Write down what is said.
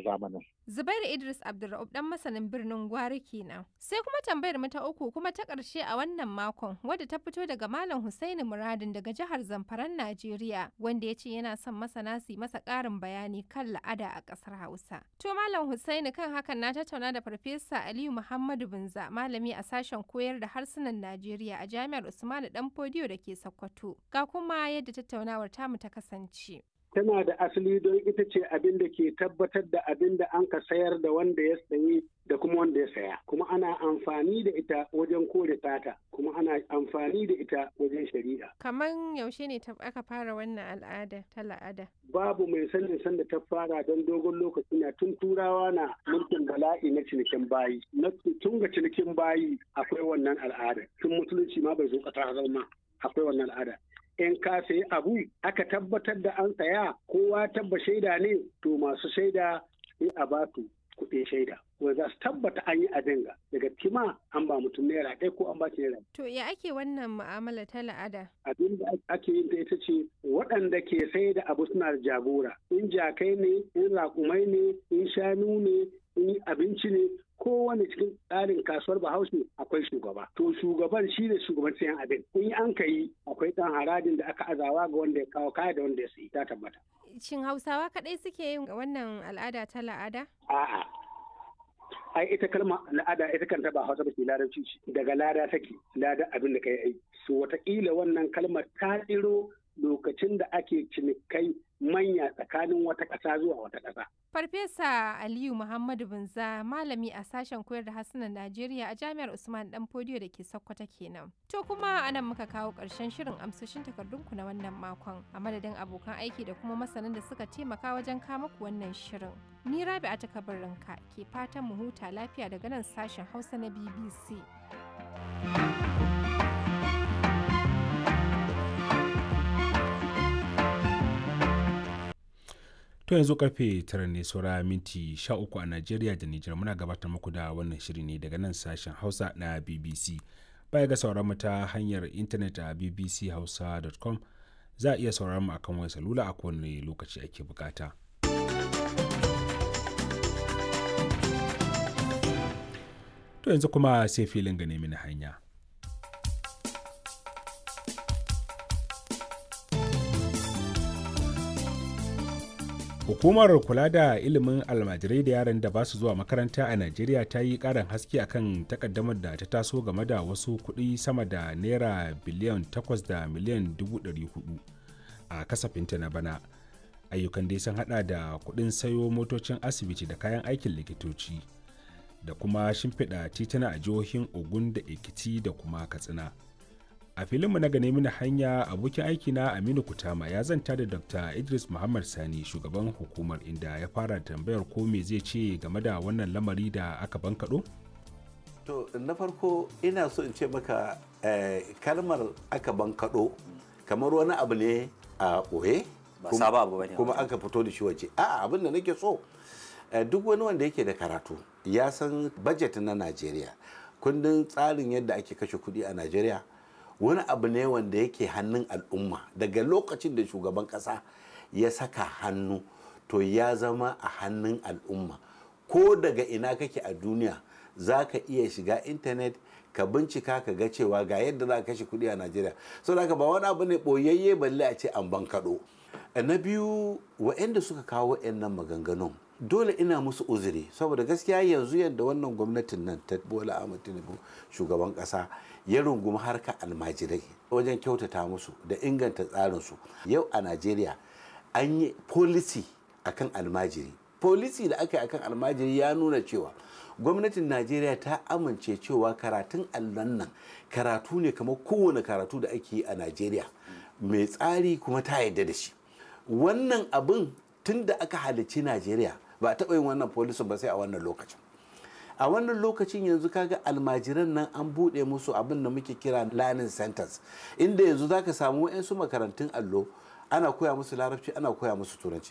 zamanin. Zubairu Idris Abdulra'ub dan masanin birnin Gwari kenan. Sai kuma tambayar mu ta uku kuma ta ƙarshe a wannan makon wadda ta fito daga Malam Husaini Muradin daga jihar Zamfaran Najeriya wanda ya ce yana son masana su masa ƙarin bayani kan la'ada a ƙasar Hausa. To Malam Husaini kan hakan na tattauna da Farfesa Aliyu Muhammadu Binza malami a sashen koyar da harsunan Najeriya a Jami'ar Usmanu Danfodiyo da ke Sokoto. Ga kuma yadda tattaunawar tamu ta kasance. tana da asali don ita ce abin da ke tabbatar da abin da an ka sayar da wanda ya sayi da kuma wanda ya saya kuma ana amfani da ita wajen kore tata kuma ana amfani da ita wajen shari'a Kaman yaushe ne ta- aka fara wannan al'ada ta la'ada? babu mai sanin sanda ta fara don dogon lokaci na tun turawa na mulkin bala'i na cinikin bayi na tun ga cinikin bayi akwai wannan al'ada tun musulunci ma bai zo ƙasa zama akwai wannan al'ada in ka sayi abu aka tabbatar da an saya kowa tabba shaida ne to masu shaida sai a ba su kuɗin shaida wanda za su tabbata an yi abin ga daga kima an ba mutum naira ɗaya ko an ba shi naira To ya ake wannan mu'amala ta la'ada? abin da ake yin ta ita ce waɗanda ke sai da abu suna da jagora in jakai ne in raƙumai ne in shanu ne in abinci ne kowane cikin tsarin kasuwar bahaushe akwai shugaba to shugaban shi ne shugaban sayan abin in an ka yi akwai ɗan harajin da aka azawa ga wanda ya kawo kaya da wanda ya sayi ta tabbata Shin Hausawa kaɗai suke yin wannan al'ada ta la'ada? a'a ai ita kalma al'ada ita kanta ba hausa ba ce larabci ce daga lada take lada abin da kai aiki so wataƙila wannan kalmar ta tsiro lokacin da ake cinikai manya tsakanin wata ƙasa zuwa wata ƙasa Farfesa Aliyu Muhammadu Binza malami a sashen koyar da harsunan Najeriya a Jami'ar Usman Dan Fodiyo da ke Sokoto kenan. To kuma anan muka kawo ƙarshen shirin amsoshin takardunku na wannan makon a madadin abokan aiki da kuma masanan da suka taimaka wajen kama ku wannan shirin. Ni Rabi'a ta kabarinka ke fatan mu huta lafiya daga nan sashen Hausa na BBC. To yanzu karfe tara ne saura minti sha uku a Najeriya da Nijar muna gabatar muku da wannan shiri ne daga nan sashen Hausa na BBC. Baya ga sauran mu ta hanyar intanet a bbchausa.com za a iya sauran mu akan wayar salula a kowane lokaci ake bukata. To yanzu kuma sai filin gane mini hanya. Hukumar kula da ilimin almajirai da yaran da ba su zuwa makaranta a Najeriya ta yi ƙarin haske akan takaddamar da ta taso game da wasu kuɗi sama da naira biliyan 8 da miliyan 400 a kasafinta na bana. Ayyukan dai sun hada da kuɗin sayo motocin asibiti da kayan aikin likitoci da kuma shimfiɗa tituna a jihohin Ogun da Ekiti da kuma Katsina. a filinmu na gane mini hanya abokin aiki na aminu kutama ya zanta da dr idris muhammad sani shugaban hukumar inda ya fara tambayar ko me zai ce game da wannan lamari da aka bankaɗo To na farko ina so in ce maka eh, kalmar aka bankaɗo kamar wani abu ne a ɓoye Ba kuma- sabon abu bane kuma wannan. aka fito da shi waje a'a abin da nake so eh, duk wani wanda yake da karatu ya san budget na Najeriya kundin tsarin yadda ake kashe kuɗi a Najeriya wani abu ne wanda yake hannun al'umma daga lokacin da shugaban ƙasa ya saka hannu to ya zama a hannun al'umma ko daga ina kake a duniya za ka iya shiga intanet ka bincika ka ga cewa ga yadda za ka kashe kuɗi a najeriya saboda haka ba wani abu ne ɓoyayye balle a ce an bankaɗo na biyu waɗanda suka kawo nan maganganun dole ina musu uzuri saboda gaskiya yanzu yadda wannan gwamnatin nan ta bola ahmad tinubu shugaban ƙasa ya rungumi harka almajirai wajen kyautata musu da inganta tsarinsu yau a najeriya an yi policy akan almajiri policy da aka yi akan almajiri ya nuna cewa gwamnatin najeriya ta amince cewa karatun allon nan karatu ne kamar kowane karatu da ake yi a najeriya mai tsari kuma ta yarda da shi wannan abin tun da aka halicci najeriya ba a taɓa yin wannan policy ba sai a wannan lokacin a wannan lokacin yanzu kaga almajiran nan an buɗe musu abin da muke kira learning centers inda yanzu zaka samu 'yansu makarantun allo ana koya musu larabci ana koya musu turanci